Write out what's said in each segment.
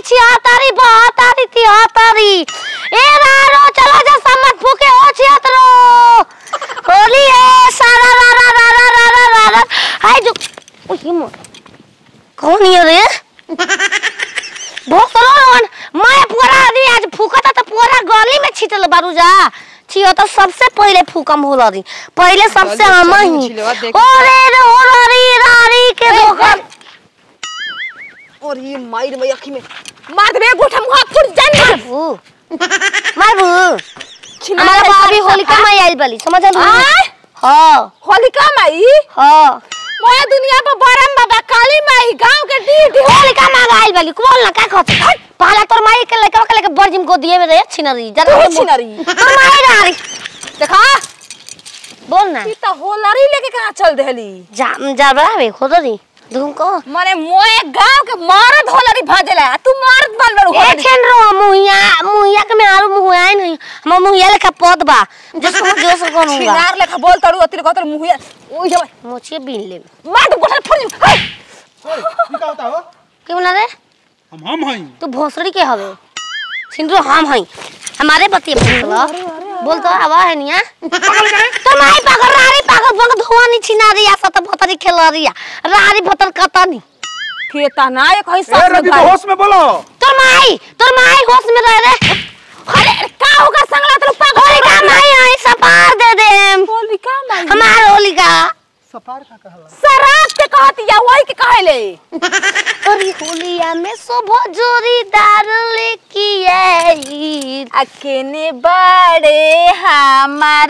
छिहत्तरी बहत्तरी तिहत्तरी ए रारो चलो जा सम्मत फूके हो छिहत्तरो होली है सारा रा रा रा रा रा रा रा रा हाय जो ओही मो कौन ये रे बहुत लोगन मैं पूरा आदमी आज फूकता तो पूरा गली में छिटल बारू जा छियो तो सबसे पहले फूकम हो रही पहले सबसे चल, हम चल, ही छिलवा देख। ओरे रे ओरी रारी के धोखा और ये माइर में अखी में मार दे गोठा मुहा फुट जान मारबू मारबू छिना हमारा है भाभी सब होलिका में आइल बली समझ लू आय? हां होलिका माई हां मोया दुनिया पर बरम बाबा काली माई गांव के डी होलिका में आइल बली बोल ना का कहत पहला तोर माई के लेके के लेके बर्जिम को दिए में रे छिनरी जरा तू छिनरी। तोर माई रारी देखा बोल ना ई त होलरी लेके कहां चल देहली जा जा बराबर खोदो नी धुमको माने मोए गांव के मर्द होलरी भजेला तू मर्द बन बड़ू ए छेन रो मुहिया मुहिया के में आलू मुहिया नहीं हम मुहिया लेखा पद बा जिसको मैं जो सो करूंगा छिनार लेखा बोल तड़ू अतिर कहतर मुहिया ओइ जब मोचिए बीन ले मार दे गोठा फुट जा ओए, ई का होता हो के बोला रे हम हम हई तू भोसड़ी के हवे सिंदूर हम हई हमारे बतिए बोल बोल तो आवा है निया तो माई पागल रारी पागल बंग धुआं नी छिना रिया सत भतरी खेल रिया रारी भतर कतनी खेता ना एक हई ए सास रवि में तो होश में बोलो तोर माई तोर माई होश में रह रे अरे का होगा संगला तू पागल होलिका माई आई सपार दे दे होलिका माई हमार होलिका सफार का कहला शराब के कहती या वही के कहले अरे होलिया में शोभ जोरीदार लेके आई अकेने बड़े हमार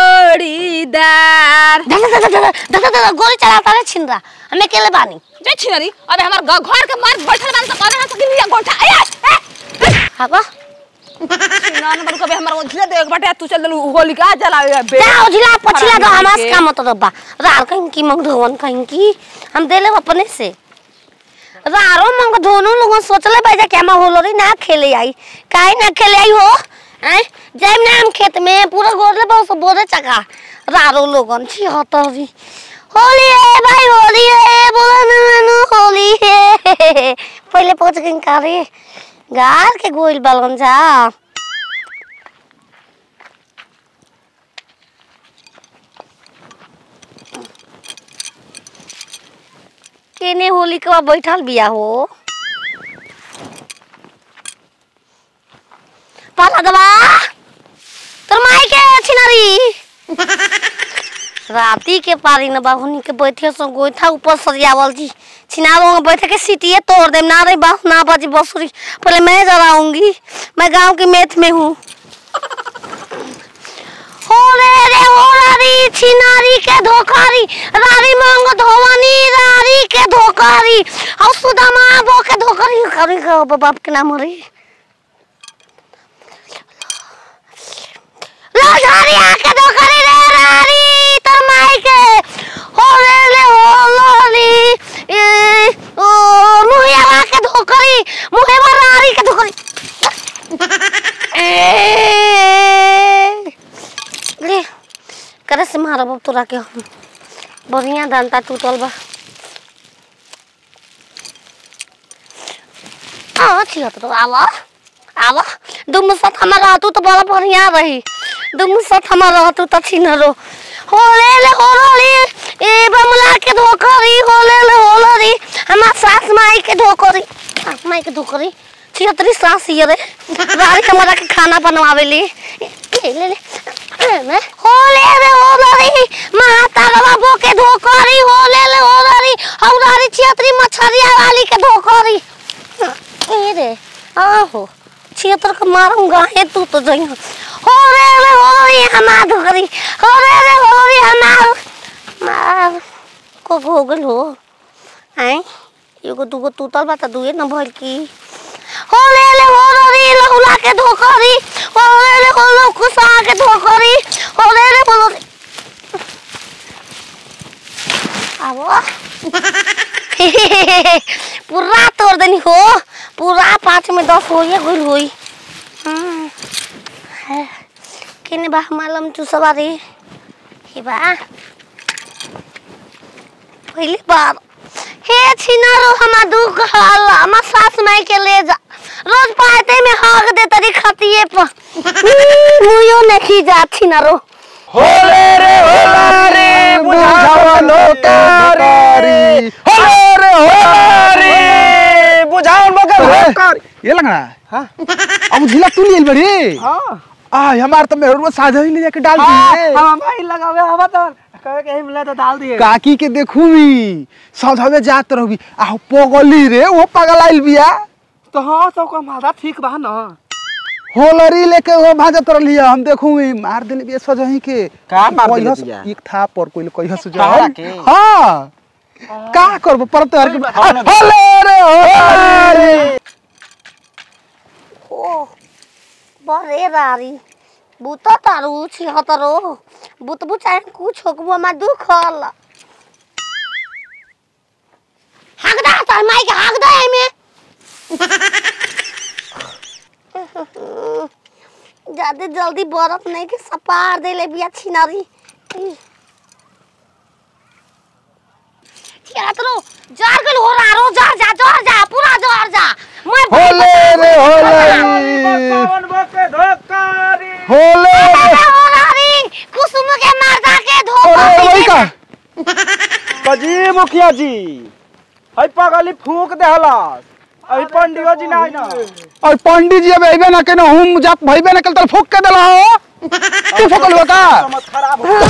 जोड़ीदार दादा दादा दादा दादा दादा गोली चलाता रे छिंदरा हमें अकेले बानी जे छिनरी अबे हमार ग- घर के मर्द बैठल बान त करे ना सकी लिया गोठा ए हाबा ना नंबर कबे हमार ओझले देख बाटे तू चल दलू होलिका जलावे बे जा उजला पछिला दो हरामी हमास के। का मत रब्बा रार कहीं की मंग धोवन कहीं की हम देले अपने से रारो मंग दोनों लोगन सोचले भाई कि हम होलोरी ना खेले आई काहे ना खेले आई हो हैं जब ना हम खेत में पूरा गोरले बहुत बोरे चका रारो लोगन छी हतरी होली है भाई होली है बोला ना ना होली है पहले पहुंच गई कारे गार के गोइल बालन जा केने होली के बाद बैठल बिया हो पाला दबा तोर माई के छिनरी राती के पारी न बाहुनी के बैठे सो गोइठा ऊपर सरियावल जी छिनारो में बैठ के सीटिए तोड़ दे ना रे बाप ना बाजी बसुरी पहले मैं जलाऊंगी मैं गांव की मेथ में हूँ हो रे रे हो रारी छिनारी के धोखारी रारी मंग धोवनी रारी के धोखारी और सुदामा बो के धोखारी करी का बाप के नाम रे लाजारी आके धोखारी रे रारी तर माई के हो रे रे हो लोली ए ओ मुहिया आके धोखारी मुहे रारी के धोखारी ए ले करे से मारब अब तोरा के हम बढ़िया डंटा टूटल बा हाँ ठीक तो आवा आवा दुम साथ हमार रहतू तो बड़ा बढ़िया रही दुम साथ हमार रहतू तो छीन रो हो ले ले हो रे ए बमला के धोकरी हो ले ले हो रे हमार सास माई के धोकरी सास माई के धोकरी छिहत्तरी सास ये रे रारी हमारा के खाना बनवावे ली ले ले ले हो ले रे हो रे माता बाबू के धोकरी हो ले ले हो रे और रारी छिहत्तरी मछरिया वाली के धोकरी ए रे आहो छिहत्तर का मारूंगा हे तू तो जई हो रे रे हो रे हमार धोकरी हो रे रे हो रे हमार मार को हो गल हो आई एगो दूगो टूटल बा त दुए न भइल की हो ले ले हो रे लहुला के धोकरी हो ले ले हो लो कुसा के धोकरी हो ले ले हो रे आबो पूरा तोड़ देनी हो पूरा पाँच में दस हो ये गुल हुई हम्म, है। किने बा मालम चूसवा रे हे बा पहली बार हे छिनारो हमा दुख हल हमा सास माई के ले जा रोज पाते में हाक दे तरी खतिए पर मुयो नहीं जाती ना रो होले रे होला रे बुझावा लोकारी होले रे होला रे बुझावन बकर लोकारी ये लग रहा है हाँ अब झिला तू लिए बड़ी हां आ हमार तो मेहर में साझा ही ले जाके डाल दिए हां भाई लगावे हवा तो कहे के मिला तो डाल दिए काकी के देखू भी सौधावे जात रहबी आ पगली रे वो पगल आइल बिया तो हां सब का मादा ठीक बा ना होलरी लेके वो भाजत रहलिया हम देखू भी मार देले बिया सजही के का मार देले कहिया से- बिया? एक था पर कोई कहिया से तहरा के? हां का करब परत हर के होले रे होले ओ बरे रारी बुत तारू छिहतरो बुत बुचाए कुछ होकबो मा दुखल हागदा तार माई के हागदा एमे जादे जल्दी बर्फ नहीं के सपार देले बिया छिनारी छिहतरो जार गल हो रहा रो जार जा जार जा पूरा जार जा मैं होले रे होलरी बके धोकारी होले रे होलारी कुसुम के मर्दा के धोखा होले वही का कजी मुखिया जी हई पगली फूक देहलस अभी पंडियो जी ना ना और पंडित जी अब अइबे ना केनो हम जात भइबे ना कल तल फूक के देला हो तू फूकल हो का समझ खराब हो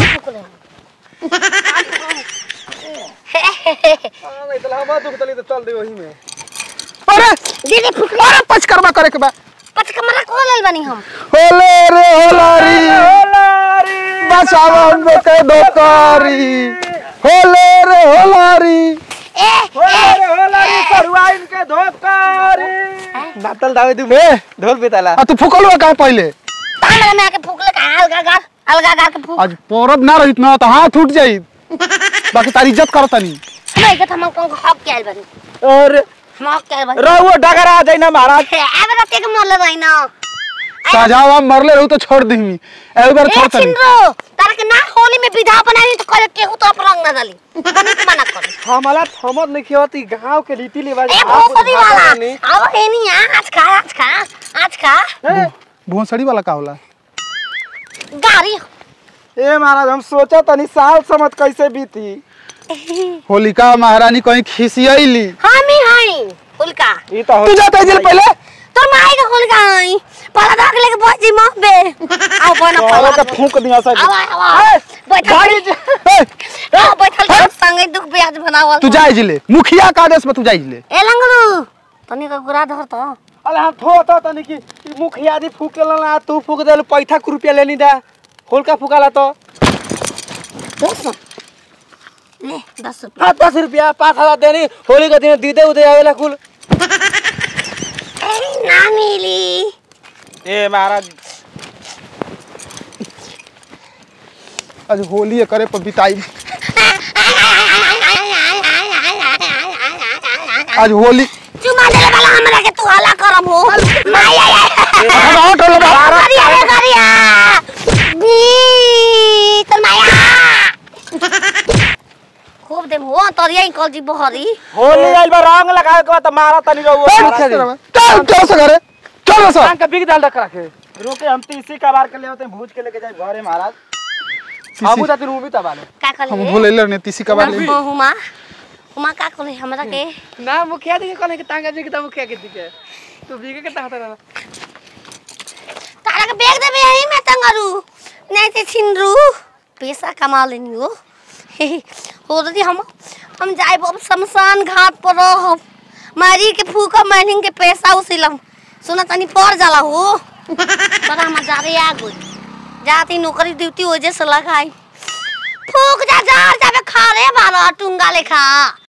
इतना हम दुख तली तो चल दे वही में अरे दीदी फुक अरे पच करबा करे के बा पच कमरा खोल लेल बनी हम होले रे होलारी होलारी बचावन के दोकारी होले रे होलारी ए होलारी होलारी करुआ इनके धोकारी नातल दावे दू में ढोल बेताला आ तू फूकल हो का पहले तामरा में आके फूक ले का अलगा गार अलगा गार के फूक आज परब ना रहित ना तो हाथ उठ जाई बाकी तारी इज्जत करतनी नहीं के हम को हक के आइल बनी और हम हक के आइल बनी रहुआ डगरा जाई ना महाराज अब रते के मोल रही ना साजावा मरले रहू तो छोड़ दीमी एक बार ए छोड़तनी छिंद्रो तार के ना होली में विधा बनाई तो करे केहू तो रंग ना डाली बनी के मना कर हमारा थमत नहीं खियती गांव के रीति रिवाज ए भोसड़ी वाला अब एनी आज खा आज खा आज खा भोसड़ी वाला का होला गाड़ी ए महाराज हम सोचा तनी साल समझ कैसे बीती होलिका महारानी कहीं खिसियली हम ही हई हुलका ई तो तू जाता जेल पहले तोर माई के हुलका हई पला धाक लेके बजी मोह बे आओ बना औरों पला के फूंक दिया सब आवा आवा बैठल गाड़ी ए, आओ बैठल सब संगे दुख ब्याज बनावल तू जाए जिले मुखिया का आदेश में तू जाए जिले ए लंगड़ू तनी का गुरा धर तो अरे हम थोता तनी की ई मुखिया दी फूक ना तू फूक देल पैसा के रुपया लेनी दा होलका फूकाला तो दस ले दस रुपया हाँ दस रुपया पाँच हजार देनी होली के दिन दीदे उदे आवेला कुल ए ना मिली ए महाराज आज होली करे पर बिताई आज होली चुमा देले वाला हमरा के तू हला करम हो माई आई आई अब आउट होलो बा। करिया रे करिया बी तन माया खूब देम हो तरिया ही कल जी बहरी होली आइल बा रंग लगावे के बाद तो मारा तनी रहुआ चल चल से घरे चल ना सर का बिग दाल रख रखे रोके हम तो इसी का बार के ले होते हैं भूज के लेके जाए घरे महाराज हम उधर दिन भी तबाले का कर हम ले भूले ले तीसी का बार ले हुमा हुमा का कर ले हमरा के ना मुखिया दी कहले कि तांगा जी के ता मुखिया के दी के तू बिगे के ताहता रहा तारा के बैग देबे यही में तंगरू नहीं ते छिनरू पैसा कमा लेनी हो हो रही हम हम जाए अब शमशान घाट पर रहब मारी के फूका मैनिंग के पैसा उसिलम सुना तनी पड़ जाला हो बड़ा मजा रे आ गई जाती नौकरी ड्यूटी वजह से लगाई फूक जा जा जाबे खा रे बारा टुंगा लेखा